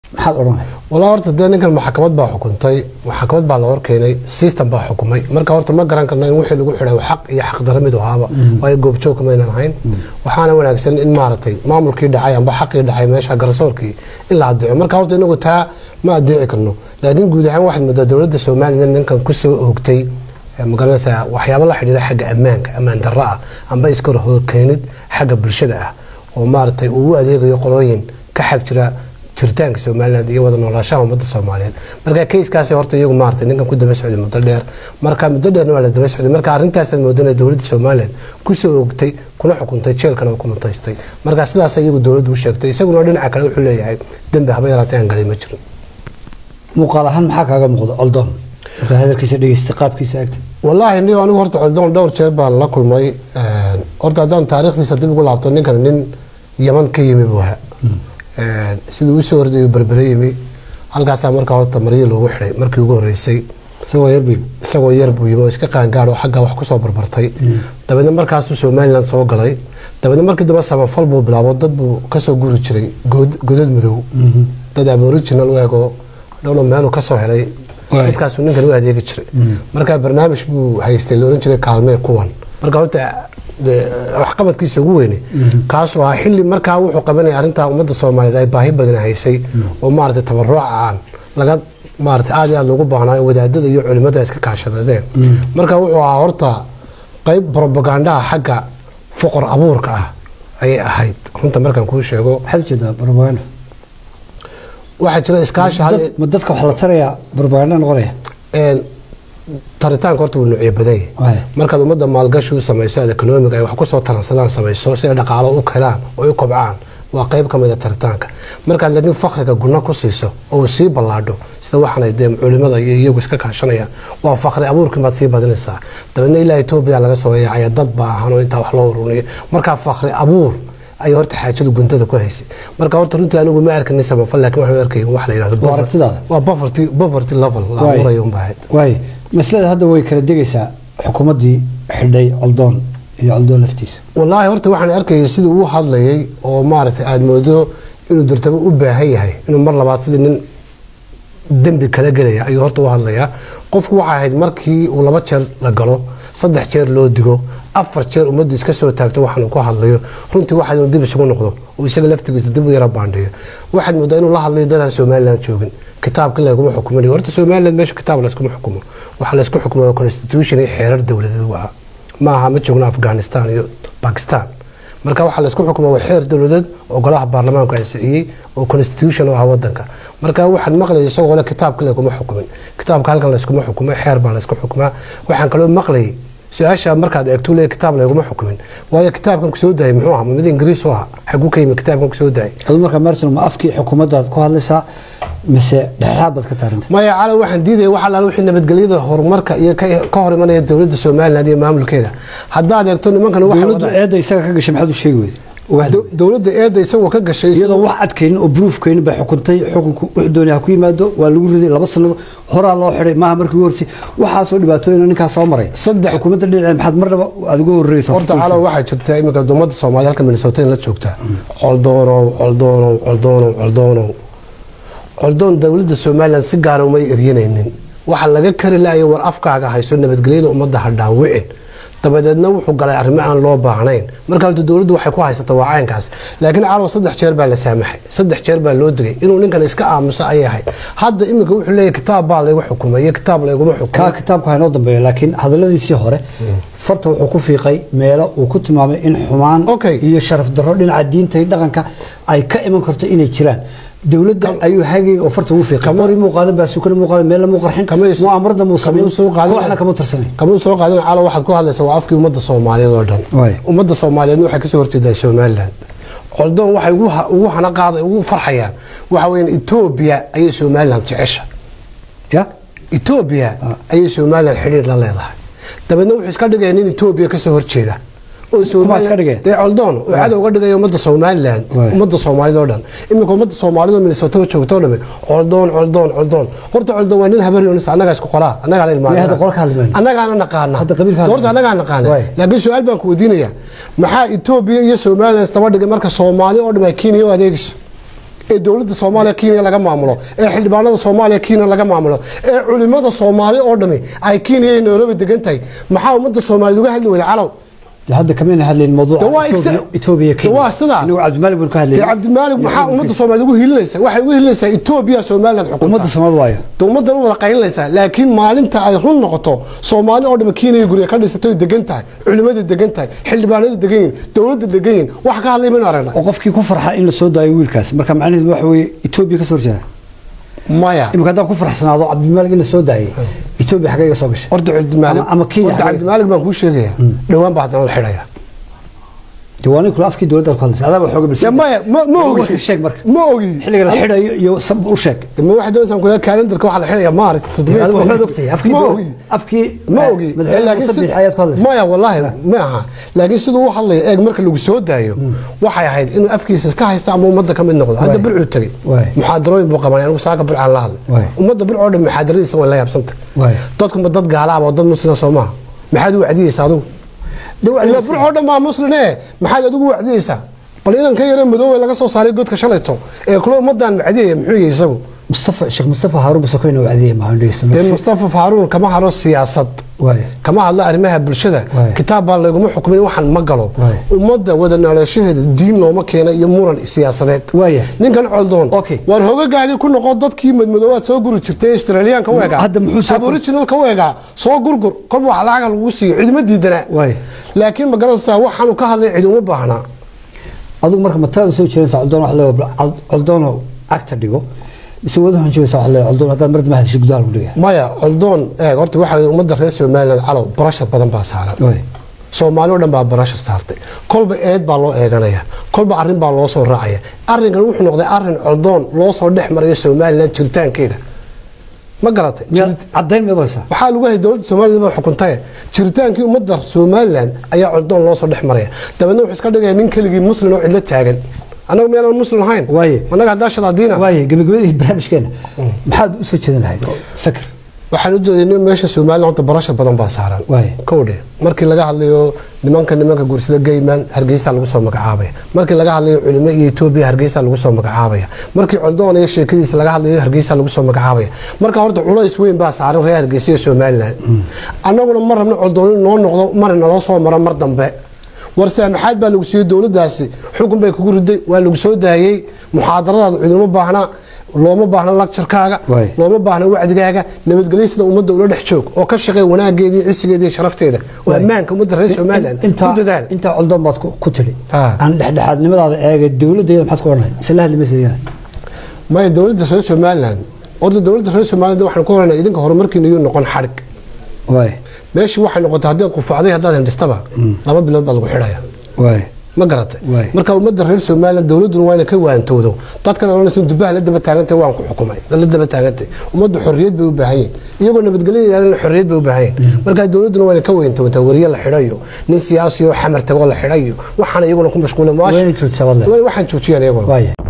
maxaad odhanay walaa horta dee ninkan maxkamad baa xukuntay maxkamad baa la horkeenay system baa xukumay marka horta ma garan karna in wixii lagu xidhay xaq iyo xaq dara mid ahaaba waayo goobjoogka maynan ahayn waxaana wanaagsan in maaragtay maamulkii dhacay amba xaqii dhacay meesha garsoorkii in la adeeco marka horta inagu taa ma adeeci karno laakiin guud ahaan waxaad moodaa dowladda somalilan ninkan kusoo oogtay magaranaysaa waxyaabo la xidhiira xagga ammaanka ammaan darro ah amba iska horkeenid xagga bulshada ah oo maaragtay uu u adeegayo qolooyin ka xag jira jiritaanka somaliland iyo wada noolaashaha ummadda soomaaliyeed marka kayskaasi horta iyagu maaragtay ninkan ku daba socday muddo dheer marka muddo dheerna waa la daba socday marka arrintaasaad moodana dowladda somaliland kusoo ogtay kuna xukuntay jeelkana ku mutaystay marka sidaas iyagu dowladdu u sheegtay isaguna dhinaca kale wuxuu leeyahay dembi haba yaraatay aan galay ma jirin muuqaal ahaan maxaa kaaga muuqda coldoon markaa hadalkiisa dhegeystay qaabkiisa agta wallaahi ni anigu horta coldoon dhowr jeer baan la kulmay horta haddaan taariikhdiisa dib ugu laabto ninkan nin yaman ka yimi buu ahaa siduu usoo horday berbere yimi halkaasaa markaa horta maryo loogu xidhay markii ugu horeysay isagoo yarbi isagoo yar buu yimi oo iska qaangaadho xaggaa wax kusoo barbartay dabeedna markaasuu somaliland soo galay dabeedna markii dambe samafal buu bilaabo dad buu kasoo guri jiray godad madow dad aboriginal u eego dhowna meeluu kasoo helay dadkaasuu ninkan u adeegi jiray marka barnaamij buu haystay la oran jiray kaalmee kuwan marka horta waxqabadkiisa ugu weyne kaasoo ah xilli markaa wuxuu qabanaya arrintaa ummadda soomaaliyeed ay baahi badan haysay oo maaragtay tabaruuca aan laga maaragtay aad iyo aad loogu baahnaayo wadaadada iyo culimada iska kaashadadeen marka wuxuu ahaa horta qayb propagandaha xagga foqor abuurka ah ayay ahayd runta markaan kuu sheego maxaad ujeedaa propaganda waxaa jira iskaashi ma dadka wax la tarayaa propaganda noqonaya taritaanka horta wuu nuucyo badan yahay markaad ummadda maalgashi u samayso aad economic ay wax kusoo taransadaan samayso si ay dhaqaalo u helaan oo u kobcaan waa qayb ka mid a taritaanka markaad laakiin fakriga gunno ku siiso oo uu sii ballaadho sida waxaanay dee culimada iyo iyagu iska kaashanayaan waa fakri abuurkii baad sii badinaysaa dabeedna ilaa etoobiya laga soo yaacaya dad baa ahaan oo intaa wax loo ururiyo markaa fakri abuur ayay horta xaajadu guntada ku haysay marka horta runtii anigu ma arkanin samafal laakiin waxaan arkay wax la yidhahdo Waa aragtidaada? waa poverty poverty level la Waay. abuurayo unbaa ahayd waayo maslada hadda way kala degaysaa xukuumaddii xidhay coldoon iyo coldoon laftiisa wallaahi horta waxaan arkayay sida uu hadlayay oo maaragtay aada moodo inuu durtabo u baahan yahay inuu mar labaad sidii nin dembi kala gelaya ayuu horta u hadlayaa qofku waxay ahayd markii uu laba jeer la galo saddex jeer loo digo afar jeer ummaddu iska soo taagto waxaan uu ku hadlayo runtii waxaad inuu dib isugu noqdo oo isaga laftigiisa dib u yara baandheeyo waxaad moodaa inuu la hadlayo dadaan somaliland joogin kitaabka laguma xukuminayo horta somaliland meesha kitaab layskuma xukumo waxaa laysku xukumo waa constitution iyo xeerar dowladeed waa ma aha ma joogno afghanistan iyo bakistan marka waxaa laysku xukuma waa xeer dowladeed oo golaha baarlamaanku ansixiyey oo constitution u ah wadanka marka waxaan maqlayay isagoo le kitaabka laguma xukumin kitaabka halkan layskuma xukumo xeer baa laysku xukumaa waxaan kaloo maqlayay su-aasha markaad eegto le kitaab laguma xukumin waayo kitaabkan kusoo daayay muxuu ahaa ma mid ingiriis u ahaa xaguu ka yimi kitaabkan kusoo daayay adu markaa martin ma afkii xukuumaddaad ku hadlaysaa mise dhexdhexaad baad ka taaranta maya cala waxaan diidaya wax allaale wixii nabadgelyada horumarka iyo ka ka hor imanaya dowladda somaliland iyo maamulkeeda haddaad eegto nimankan waxay dowladdu wadaan- eedda isaga ka gashay maxaad u sheegi weyday uga hadli Do- dowladda eedda isagoo ka gashay iyadoo wax adkaynin oo bruufkaynin bay xukuntay xukunku wuxuu doonay ha ku yimaado waa lagu riday laba sanado horaa loo xidhay maaha markii ugu horsay waxaasoo dhibaatooyin ninkaas soo maray Saddex- xukuumadda dhinaceed maxaad marnaba aad ugu horreysa horta calo waxaa jirta iminka ummadda soomaaliya halka minnesota in la joogtaa coldoonow coldoonow coldoonow coldoonow coldoon dowladda somaliland si gaara umay eryanaynin waxaa laga kari laaya war afkaaga hayso nabadgelyada ummadda ha dhaawicin dabadeedna wuxuu galay arrimo aan loo baahnayn marka horta dowladdu waxay ku haysata waa caynkaas laakiin calow saddex jeer baa la saamaxay saddex jeer baa loo digay inuu ninkan iska aamuso ayay ahayd hadda iminka wuxuu leeyahy kitaab baa laygu xukumay iyo kitaab layguma kaa xukumay kitaabka haynoo dambeeya laakiin hadalladiisii hore farta wuxuu ku fiiqay meelo uu ku tilmaamay in xumaan Okay. iyo sharaf darro dhinaca diinta iyo dhaqanka ay ka iman karto inay jiraan dowladda ayuu hagay oo farta ugu fiiqay Kama- qori muu qaadan baasukana muu qaadan meelna muu qarxin Kama is- mu'aamarada muu kama samayn soo qaadan- kooxna kama tarsamay kamuu soo qaadan calo waxaad ku hadlaysaa waa afkii ummadda soomaaliyeed oo dhan Waay. ummadda soomaaliyeedna waxay kasoo horjeedaa somaliland coldoon waxay ugu ha- ugu hana qaaday ugu farxayaan waxa weeyaan etoobiya ayay somaliland jecesha ya etoobiya ayay somaliland xidhiir la leedahay dabeedna wuxuu iska dhigaya nin etoobiya kasoo horjeeda oo Somaliland- iska dhigaya? dee coldoon oo cadow uga dhigaya ummadda somaliland Waay. ummadda soomaalida oo dhan iminka ummadda soomaalida oo minnesota joogto oo dhame coldoon coldoon coldoon horta coldoon waa nin habaryonis annagaa isku qoraa annagaana Yaa hadda qolka hadli mayno. annagaana naqaana Hadda qabiilka hadli horta mayno. annagaa naqaana Waay. laakiin su-aal baan ku weydiinaya maxaa etoobiya iyo somaliland isdaba dhigay marka soomaali oo dham ay kenya u adeegayso ee dowladda soomaaliya kenya laga maamulo ee xildhibaanada soomaaliya kenya laga maamulo ee culimada soomaali oo dhami ay kenya iyo nairobi degan tahay maxaa ummadda soomaaliya uga hadli wada calow dee hadda kamayna hadlayn mawduuca Dee waa Ethiopia- exa- Ethiopia Dee waa sidaa. inagu cabdimalik baan ka dee hadlayn cabdimaalig maxaa ummadda soomaaliya ugu hilinaysa waxay ugu hilinaysaa etoobiya somaliland xukunta ummadda Soomaaliya waayo dee ummaddan u wada qaylinaysaa laakiin maalinta ay run noqoto soomaali oo dhami kenya guriga ka dhisatay degan tahay culimada degan tahay xildhibaanada degan yihin dowladda degan yihin wax ka hadlay maynu aragnaa oo qofkii ku farxa in la soo daayo wiilkaas marka macnaheedu waxa weeye Ethiopia ka soo horjeeda maya imika haddaan ku farxsanaado cabdimalik in la soo daayay Ethiopia xagee iga soo gashay horta cabdimaalig Ama- ama Kenya horta xagee- cabdimaalig baan kuu sheegaya dhowaan baa haddana la xidhaya diwaani kula afkii dowladda ku hadlaysa adaa xooga Ya bilsan maya ma ma ogi warka sheeg marka ma ogi xilliga la xidhayo iyo sab u sheeg ma waxay doonaysaa kula kalendarka waxa la xidhaya maarat adigu waxbaad ogtahay afkii ma dowlad- ogi afkii ma eh, ogi madaxweyne laakiin Muuse si- Biixi ayaad ku hadlaysaa maya wallahi ma aha laakiin siduu u hadlaya eeg marka lagu soo daayo waxay ahayd inuu afkiisa iska haysta ama ummadda ka mid noqdo hadda Waay. bilcuu tegey Waay. muxaadarooyin buu qabanay anigu saaka bilcaan la hadlay Waay. ummadda bilcoo dhan muxaadaradiisa way la yaabsantay Waay. dadkuma dad gaalaaba oo dad muslima soo maaha maxaad u wacdiyeysa adigu Dee waa ila la- bilcoo dhan baa musline maxaad adigu wacdiyeysaa bal inanka yare madoowe laga soo saaray godka shalayto ee kula ummadan wacdiyaya muxuu yahay isagu mustafa sheekh mustafa haruun basakoyn oo wacdiyay ma dee handhaysan mustafa faaruun kama haro siyaasad waay kama hadlo arrimaha bulshada Waay. kitaab baa laguma xukumin waxaan ma galo Waay. ummadda wada noolaanshaheeda diin looma keena iyo muran siyaasadeed Waaya. ninkan coldoon Okay. waan hogagaagii ku noqon dadkii madmadoobaad soo guri jirtay australiyaanka u egaa Hadda muxuu soo gur- aboriginalka u egaa soo gurgur kolba wax lacaga lagu siiyo cidima diidanaa Waay. laakiin ma garanaysaa waxaanu ka hadlay cid uma baahnaa adigu marka matalada soo jiraysa coldoon wax leeyahay coldoon cagta dhigo mise wada hanjaysa wax leeyahay coldoon haddaad mar dama hadashay gudaha lagu dhigaya maya coldoon eeg horta waxaa ummadda reer somaliland calow barashar badan baa saaran waay soomaali oo dhan baa barashar saartay kolba eed baa loo eeganaya kolba arrin baa loo soo raacaya arrinkan wuxuu noqday arrin coldoon loo soo dhex maraya somaliland jiritaankeeda ma garatay miyaad caddayn miyaad haysaa waxaa lagu hayay dowladda somaliland baa xukuntaye jiritaankii ummadda somaliland ayaa coldoon loo soo dhex maraya dabeedna wuxuu iska dhigaya nin keligii muslim oo cidlo taagan annagu miyaanan muslim ahayn Waaye. annaga haddaa shadaadiina waaye gabagabadii barnaamijkeena maxaad u soo jeedin lahayd fikir waxaan u doodaynay meesha somaliland horta barashar badan baa saaran Waaye. kowdhe markii laga hadlayo nimanka nimanka guursada gayman hargeysa lagu soo magacaabaya markii laga hadlayo culimo iyo etoobiya hargeysa lagu soo magacaabaya markii coldoon iyo sheekadiisa laga hadlayo hargeysa lagu soo magacaabaya marka horta culays weyn baa saaran reer hargeysa iyo somaliland annaguna ma rabno coldoon in noo noqdo mar naloo soo maro mar dambe war saamaxaad baa lagu siiyey dowladdaasi xukun bay kugu riday waa lagu soo daayey muxaadaradaada ciduma baahna looma baahna lagjarkaaga Waay. looma baahna wacdigaaga nabadgelyo sida ummadda ula dhex joog oo ka shaqeey wanaageeda iyo cisigeeda iyo sharafteeda oo ammaanka ummadda reer somaliland ku dadaal intaa coldoon baad ku- ku tiri Ah. aan dhexdhexaadnimadaada eega dowladdeeda maxaad ku odhanay mise la hadli maysa iyana maya dowladda reer somaliland horta dowladda reer somaliland waxaan ku horanaa idinka horumarkiina yuu noqon xadhig waay meeshii waxay noqotay haddaad qufacday haddaad hindhistaba laba bilood baa lagu xidhaya waay ma garatay Waay. marka ummadda reer somaliland dowladduna waa inay ka waantoodo dadkan oranaysa dubaha la daba taagantay waan ku xukumay la daba taagantay ummaddu xorriyad bay u baahan yihin iyagoo nabadgelyo yidhahdana xorriyad bay u baahan yihin marka dowladduna waa inay ka waantootaa wariye la xidhayo nin siyaasi oo xamar tagoo la xidhayo waxaana iyaguna ku mashquulen waa inay joogtaa waad leedahay. waxaan joojiyaan iyaguna waaya